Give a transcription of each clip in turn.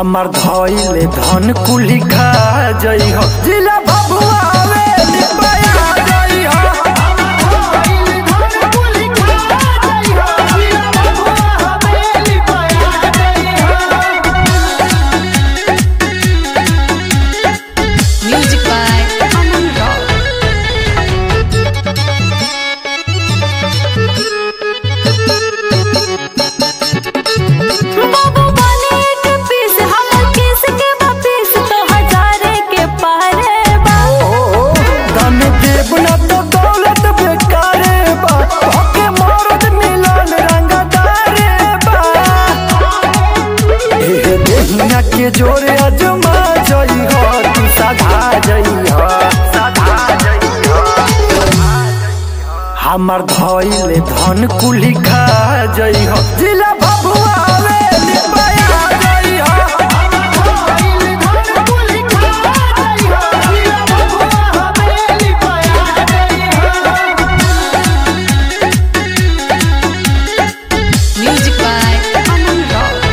हमार धइले धन कुली खा जई हो जिला भभुआ आवे निपया जई हो Music by Aman Rock. बाबू बने के पीस हमर किस के वापिस तो हजारे के पारे बा धन देव न तो दौलत बेकारे बा भके मरद मिलन रंगदारे बा एहे देहिया के जोरे अजमा जई हो तू साधा जई हो साधा जई हो हमार धइले धन कुली खा जई हो जिला भभुआ आवे निपया जई हो Music by Aman Rock.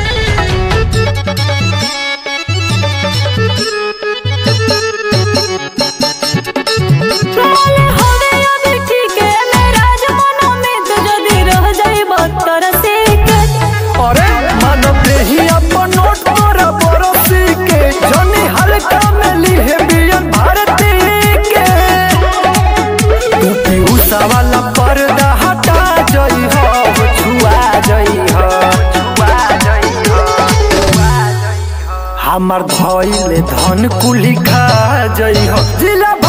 मोले होवे अभी ठीक है मेरा जमाना में तो जदी रह जाई बत्तर से के अरे मानव देही अपन नोट तोरा बरसी के जनी हल्का में लिहे बियन भारती के टूटी उषा वाला पर्दा हटा जई हो छुआ जई हो छुआ जई हो हमार धइले धन कुली खा जई हो जिला